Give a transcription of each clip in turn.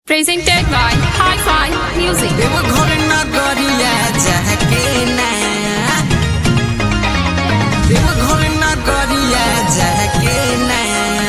Presented by Hi-Fi Music. Deoghar नगरिया जाके ना देवघर नगरिया जाके ना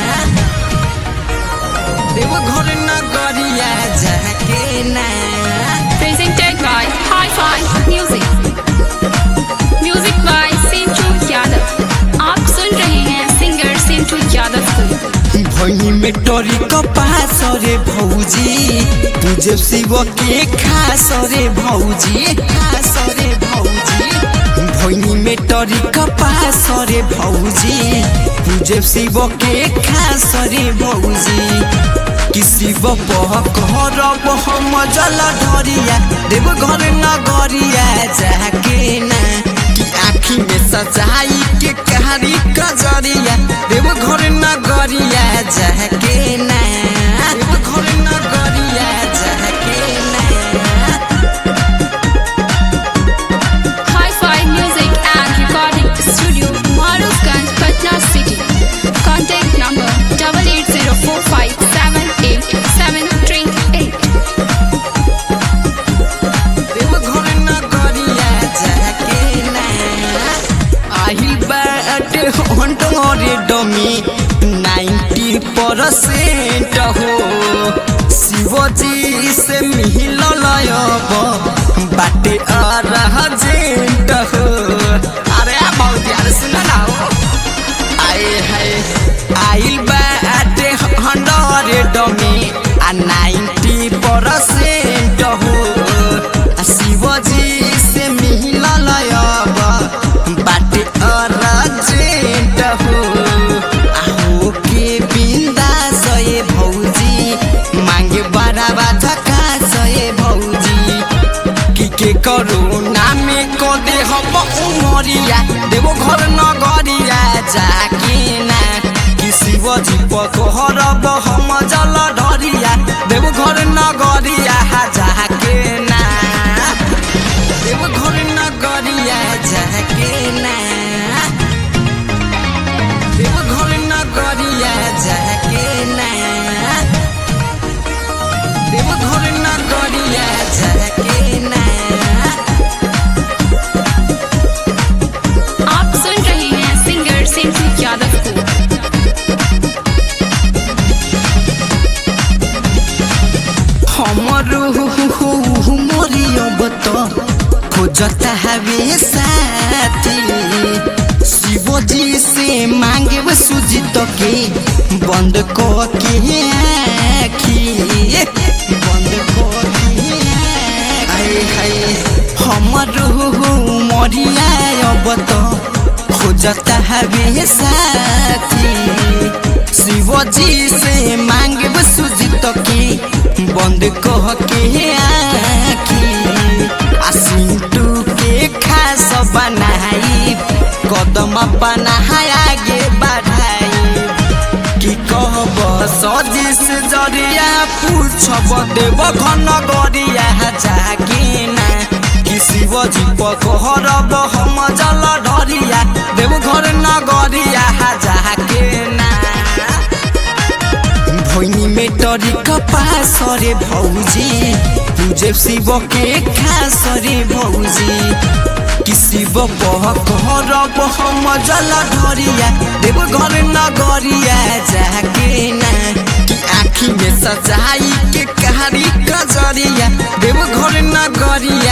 देवघर नगरिया जाके ना Presented by Hi-Fi Music. Music by Sintu Yadav. आप सुन रहे हैं सिंगर सिंटू यादव को भई में टोरी कपास रे भौजी तुझे शिव के खास रे भौजी खास रे भौजी भई में टोरी कपास रे भौजी तुझे शिव के खास रे भौजी किसी बह घर हम जल ढरिया देव घर नगरिया जाके ना कि आँखी में सजाई के कहानी कजरिया देव घर नगरिया जाके ना देव घर नगरिया जाके ना Hi-Fi Music and Recording Studio, Marufganj, Patna City. Contact number double eight zero four five seven eight seven three eight. Deoghar नगरिया जाके ना आही बाट हंटोरे डमी नाइन्टी परसेंट हो शिवजी से मिलल अब बाटे अरजेंट हो अरे भौजी अरे सुन ना हो आए हाय आइल बाटे हंड्रेड में आ नाइन्टी परसेंट हो आ शिवजी से मिलल अब बाटे अर्जेंट हो आ हो के बिंदा सये भौजी मांगे बड़ा धक्का सये भौजी कि के करोना में को दे हम उमरिया देवो घर नगरिया जाके ना कि शिवजी पकहरब हम जल ढरिया देवो घर नगरिया जाके ना देवो घर नगरिया जाके ना देवो घर नगरिया जाके ना देवो घर नगरिया जाके ना आप सुन रहे हैं सिंगर सिंटू यादव को हमरो मरियब त खोजता हवे साथी शिवजी से मांगे सुजित के बंद क के आखी बंद क के आए हाय हमरो मरियाब त खोजता हवे साथी शिवजी से मांगे सुजित के बंद कह के आखी आ सिंटू के खास बनाई कदम बनाई आगे बढ़ाई कि कहब सजिस जरिया पूछब देव घन गरिया जाके ना कि शिवजी पकहरब हम जल ढरिया देव घर नगरिया जाके ना भैनी में टरी कपास रे भौजी पूजे शिव के खास रे भौजी कि शिव बह करब हम जल ढरिया देव घर नगरिया जाके ना कि आँखी में सजाई के कहानी कजरिया देव घर नगरिया